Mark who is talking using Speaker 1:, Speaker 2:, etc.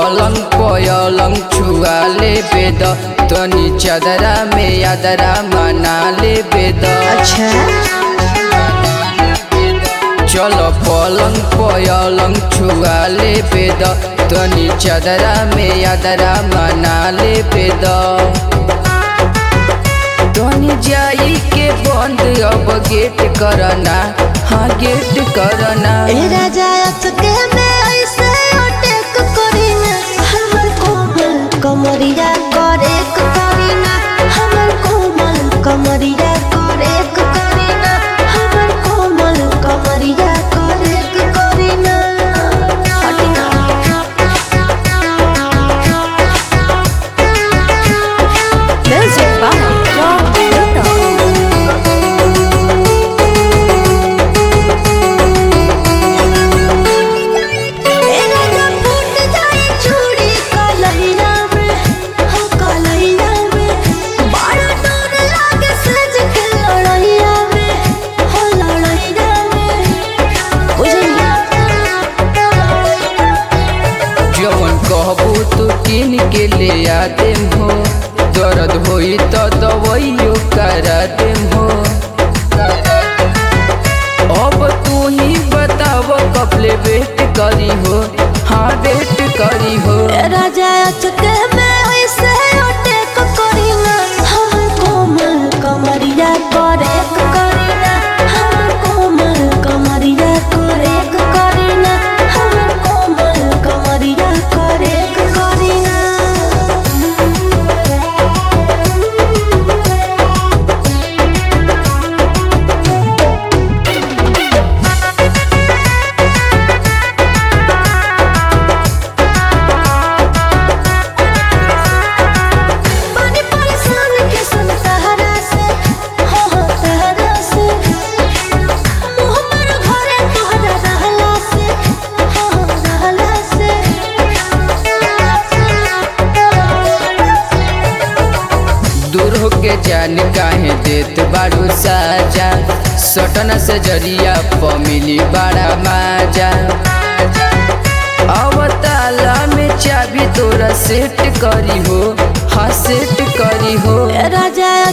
Speaker 1: पलंग पयलंग छुआ ले बेद तनी चदरा में यादरा मना ले बेद
Speaker 2: अच्छा
Speaker 1: चलो पलंग पयलंग छुआ ले बेद तनी चदरा में यादरा मना ले बेद तनी जाई के बंद अब गेट करना हाँ गेट करना
Speaker 2: ए राजा अचके में ऐसे अटक करीना हमर कोमल कमरिया करे करीना हमर कोमल कमरिया करे करीना हमर कोमल कमरिया करे करीना हटिना
Speaker 3: Music by Rob Luther.
Speaker 2: ए राजा फूट जाए चूड़ी कलैया में हो कलैया में बड़ा डर लागे सज के लड़ैया में हो लड़ैया में बुझलिया
Speaker 1: जवन कहबू तू किन के ले आ देम हो दर्द होई तो दवाइयो करा देम हो अब तू ही बताव कबले वेट करी हो हाँ वेट करी हो
Speaker 2: राजा अचके में ऐसे अटक करीना हमर कोमल कमरिया करे करीना हमर कोमल कमरिया करे करीना हमर कोमल कमरिया करे करीना पानी परेशान के सुन सहारा से हो हो सहारा से मुँह पर घरे तोहरा रहला से हो हो रहला से
Speaker 1: दूर होके जान काहे देत बारू साजा सटन से जरिया प मिली बड़ा माजा अब ताला में चाबी तोरा सेट करी हो हाँ सेट करी हो
Speaker 2: राजा